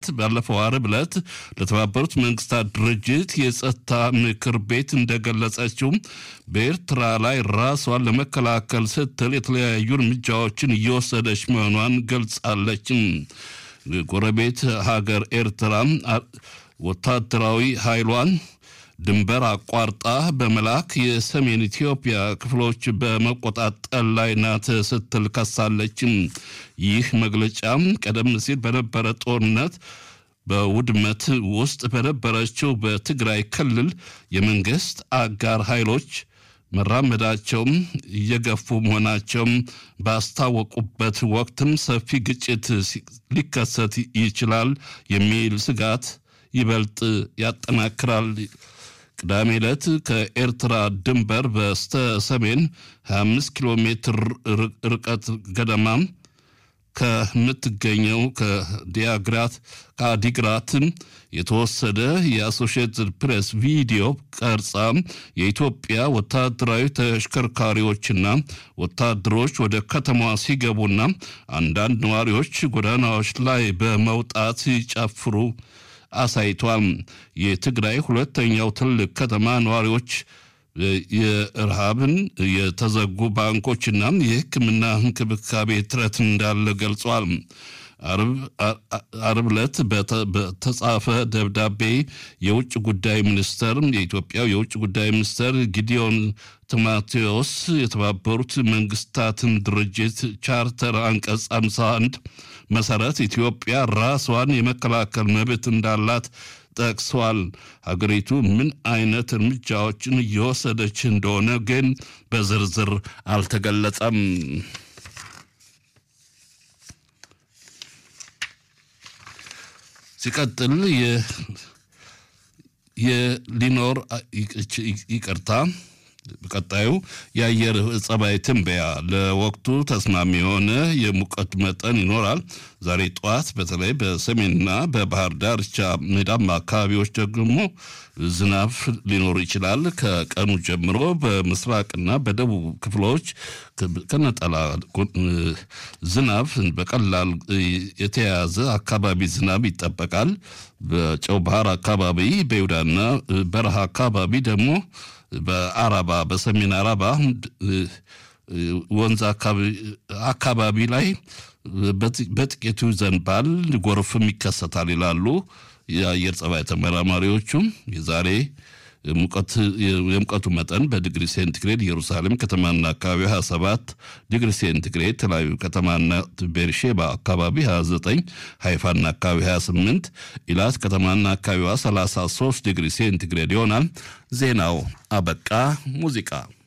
ባለፈው አርብ ዕለት ለተባበሩት መንግስታት ድርጅት የጸጥታ ምክር ቤት እንደገለጸችው በኤርትራ ላይ ራሷን ለመከላከል ስትል የተለያዩ እርምጃዎችን እየወሰደች መሆኗን ገልጻለችም። ጎረቤት ሀገር ኤርትራ ወታደራዊ ኃይሏን ድንበር አቋርጣ በመላክ የሰሜን ኢትዮጵያ ክፍሎች በመቆጣጠር ላይ ናት ስትል ከሳለችም። ይህ መግለጫም ቀደም ሲል በነበረ ጦርነት በውድመት ውስጥ በነበረችው በትግራይ ክልል የመንግስት አጋር ኃይሎች መራመዳቸውም እየገፉ መሆናቸውም ባስታወቁበት ወቅትም ሰፊ ግጭት ሊከሰት ይችላል የሚል ስጋት ይበልጥ ያጠናክራል። ቅዳሜ ዕለት ከኤርትራ ድንበር በስተ ሰሜን 25 ኪሎ ሜትር ርቀት ገደማ ከምትገኘው ከዲያግራት ከአዲግራት የተወሰደ የአሶሺየትድ ፕሬስ ቪዲዮ ቀርጻ የኢትዮጵያ ወታደራዊ ተሽከርካሪዎችና ወታደሮች ወደ ከተማዋ ሲገቡና አንዳንድ ነዋሪዎች ጎዳናዎች ላይ በመውጣት ሲጨፍሩ አሳይቷል። የትግራይ ሁለተኛው ትልቅ ከተማ ነዋሪዎች የረሃብን የተዘጉ ባንኮችና የሕክምና እንክብካቤ እጥረት እንዳለ ገልጿል። አርብ ዕለት በተጻፈ ደብዳቤ የውጭ ጉዳይ ሚኒስተር የኢትዮጵያው የውጭ ጉዳይ ሚኒስተር ጊዲዮን ቲሞቴዎስ የተባበሩት መንግስታትን ድርጅት ቻርተር አንቀጽ 51 መሰረት ኢትዮጵያ ራሷን የመከላከል መብት እንዳላት ጠቅሷል። ሀገሪቱ ምን አይነት እርምጃዎችን እየወሰደች እንደሆነ ግን በዝርዝር አልተገለጸም። ሲቀጥል የሊኖር ይቅርታ ቀጣዩ የአየር ጸባይ ትንበያ ለወቅቱ ተስማሚ የሆነ የሙቀት መጠን ይኖራል። ዛሬ ጠዋት በተለይ በሰሜንና በባህር ዳርቻ ሜዳማ አካባቢዎች ደግሞ ዝናብ ሊኖር ይችላል። ከቀኑ ጀምሮ በምስራቅና በደቡብ ክፍሎች ከነጠላ ዝናብ በቀላል የተያያዘ አካባቢ ዝናብ ይጠበቃል። በጨው ባህር አካባቢ በይሁዳና በረሃ አካባቢ ደግሞ በአረባ በሰሜን አረባ ወንዝ አካባቢ ላይ በጥቂቱ ይዘንባል፣ ጎርፍም ይከሰታል ይላሉ የአየር ጸባይ ተመራማሪዎቹም። የዛሬ የሙቀቱ መጠን በዲግሪ ሴንቲግሬድ ኢየሩሳሌም ከተማና አካባቢ 27 ዲግሪ ሴንቲግሬድ፣ ተለያዩ ከተማና ቤርሼባ አካባቢ 29፣ ሃይፋና አካባቢ 28፣ ኢላት ከተማና አካባቢዋ 33 ዲግሪ ሴንቲግሬድ ይሆናል። ዜናው አበቃ። ሙዚቃ